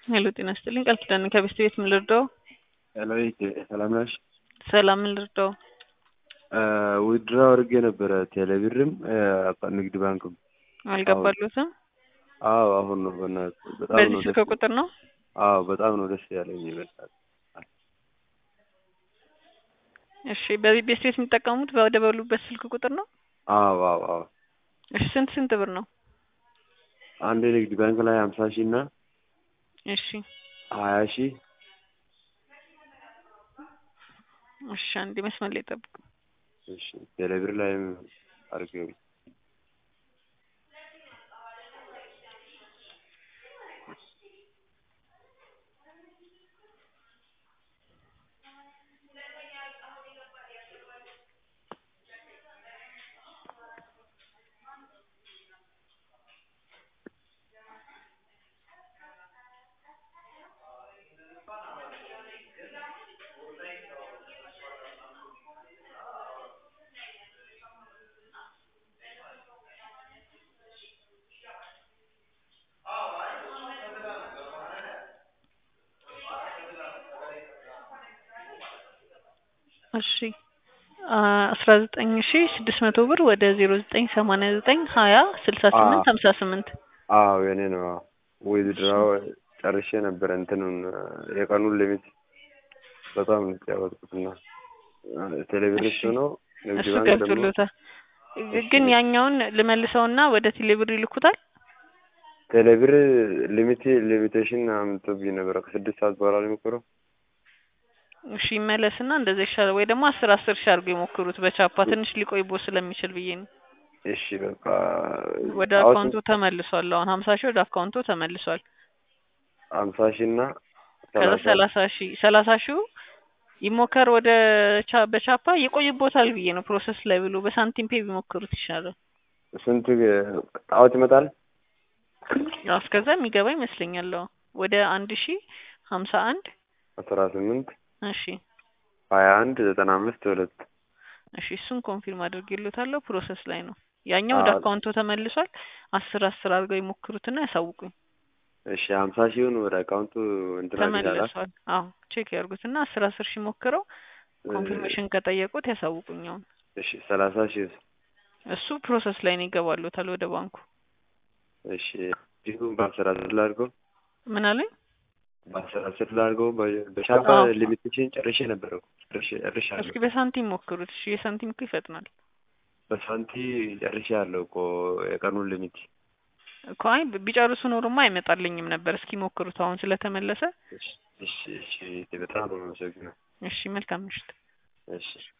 ሄሎ ጤና ይስጥልኝ ቃል ኪዳን ነኝ ከቤስት ቤት ምን ልርዳው? ሄሎ ሰላም ነሽ? ሰላም ምን ልርዳው? ዊድሮ አድርጌ ነበረ ቴሌብርም ንግድ ባንክም አልገባሉትም? አዎ አሁን ነው በእናትህ በጣም በዚህ ነው ስልክ ደስ ቁጥር ነው? አዎ በጣም ነው ደስ ያለኝ ይበልጣል። እሺ በዚህ ቤስት ቤት የሚጠቀሙት ወደ በሉበት ስልክ ቁጥር ነው? አዎ አዎ አዎ እሺ ስንት ስንት ብር ነው? አንድ ንግድ ባንክ ላይ ሀምሳ ሺህ እና እሺ ሀያ ሺህ እሺ አንዴ መስመር ላይ ጠብቁ። እሺ ቴሌብር ላይም አድርጌው እሺ አስራ ዘጠኝ ሺ ስድስት መቶ ብር ወደ ዜሮ ዘጠኝ ሰማንያ ዘጠኝ ሀያ ስልሳ ስምንት ሀምሳ ስምንት አዎ የኔ ነው ዊዝድራው ጨርሼ ነበረ እንትኑን የቀኑን ሊሚት በጣም ነው የተጫወትኩትና ቴሌብር እሱ ነው ንግድ እሱ ባንክ ደግሞ ገብቶሎታል። ግን ያኛውን ልመልሰውና ወደ ቴሌብር ይልኩታል። ቴሌብር ሊሚት ሊሚቴሽን አምጥቶብኝ ነበረ ከስድስት ሰዓት በኋላ ነው የሞከረው እሺ ይመለስና እንደዛ ይሻላል። ወይ ደግሞ አስር አስር ሺ አድርገው የሞክሩት በቻፓ ትንሽ ሊቆይቦ ስለሚችል ብዬ ነው። እሺ በቃ ወደ አውት አካውንቱ ተመልሷል። አሁን ሀምሳ ሺህ ወደ አካውንቱ ተመልሷል። ሀምሳ ሺህ እና ከዛ ሰላሳ ሰላሳ ሺህ ሰላሳ ሺው ይሞከር ወደ ቻ በቻፓ ይቆይቦታል ብዬ ነው ፕሮሰስ ላይ ብሎ በሳንቲም ፔ ቢሞክሩት ይሻላል። ስንት ጣዖት ይመጣል? ያው እስከዛ የሚገባ ይመስለኛል። አዎ ወደ አንድ ሺ ሀምሳ አንድ አስራ ስምንት እሺ ሀያ አንድ ዘጠና አምስት ሁለት እሺ እሱን ኮንፊርም አድርጌሎታለሁ። ፕሮሰስ ላይ ነው። ያኛው ወደ አዎ። አካውንቱ ተመልሷል። አስር አስር አድርገው ይሞክሩትና ያሳውቁኝ። እሺ ሀምሳ ሺውን ወደ አካውንቱ እንትን አዲስ አላ ተመልሷል። አዎ ቼክ ያርጉትና አስር አስር ሺህ ሞክረው ኮንፊርሜሽን ከጠየቁት ያሳውቁኝ። አሁን እሺ ሰላሳ ሺህ እሱ ፕሮሰስ ላይ ነው ይገባሉታል ወደ ባንኩ። እሺ እንዲሁም በአስር አስር ላድርገው ምን አለኝ? በአስር አስር ላድርገው በ- በሻፓ አዎ። ሊሚቴሽን ጨርሼ ነበረ እኮ ጨርሼ እስኪ ጨርሻለሁ በሳንቲም ሞክሩት። እሺ የሳንቲም እኮ ይፈጥናል በሳንቲ ጨርሼ ያለው እኮ የቀኑን ሊሚት እኮ። አይ ቢጨርሱ ኖሮማ አይመጣልኝም ነበር። እስኪ ሞክሩት አሁን ስለተመለሰ። እሺ እሺ እሺ በጣም ነው የማመሰግነው እሺ መልካም ምሽት። እሺ